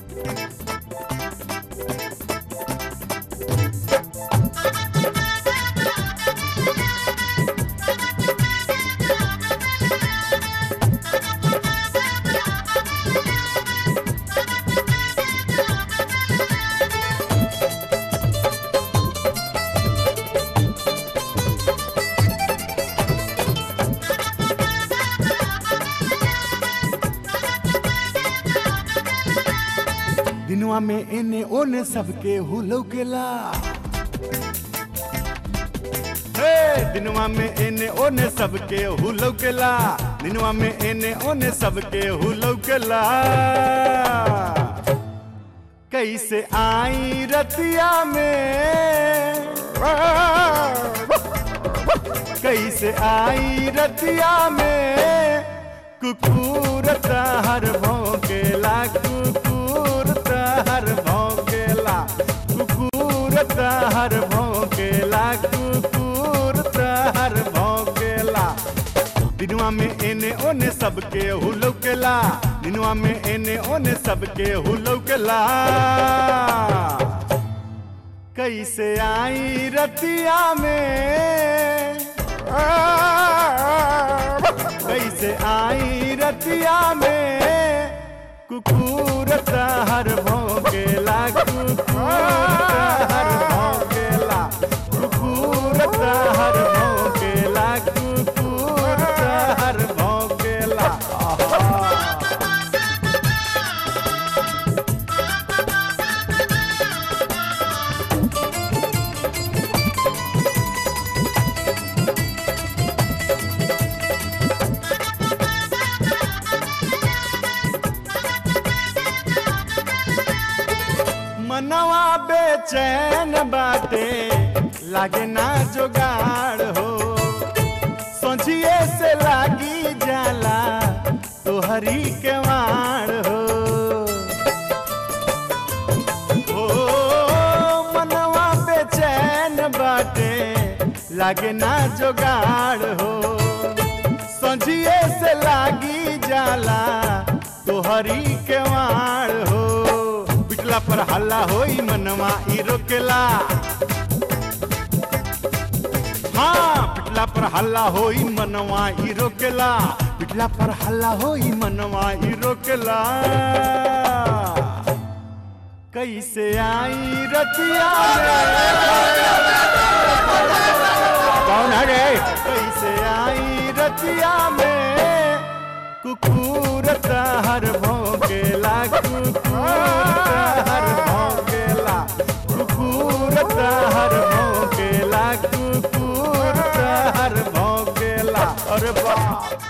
दिनवा में एने ओने सबके हुलौकेला हे दिनवा में एने ओने सबके हुलौकेला दिनवा में एने ओने सबके हुलौकेला कैसे आई रतिया में कैसे आई रतिया में कुकुर हर भौंकेला कुकुर हर भौंकेला कुकुर हर भौंकेला कुकुर हर भौंकेला दिनवा में एने ओने सबके हुलौकेला दिनवा में एने ओने सबके हुलौकेला कैसे आई रतिया में कैसे आई रतिया में कुकुर हर भौंकेला कुकुर हर भौंकेला कुकुर हर भौंकेला कुकुर हर भौंकेला आहा। मनवा बेचैन बाटे लागे ना जोगाड़ हो सोझिए से लागी जाला तोहरी के वाड़ हो ओ मनवा बेचैन बाटे लागे ना जोगाड़ हो सोझिए से लागी जाला तोहरी के वाड़ हो पिटला पर हल्ला होई मनवा ई रोकेला हाँ पिटला पर हल्ला होई मनवा ई रोकेला पिटला पर हल्ला होई मनवा ई रोकेला कैसे आई रतिया कौन है रे कैसे आई रतिया में कुकुर हर भौंकेला कुकुर हर भौंकेला कुकुर हर भौंकेला कुकुर हर भौंकेला अरे बाप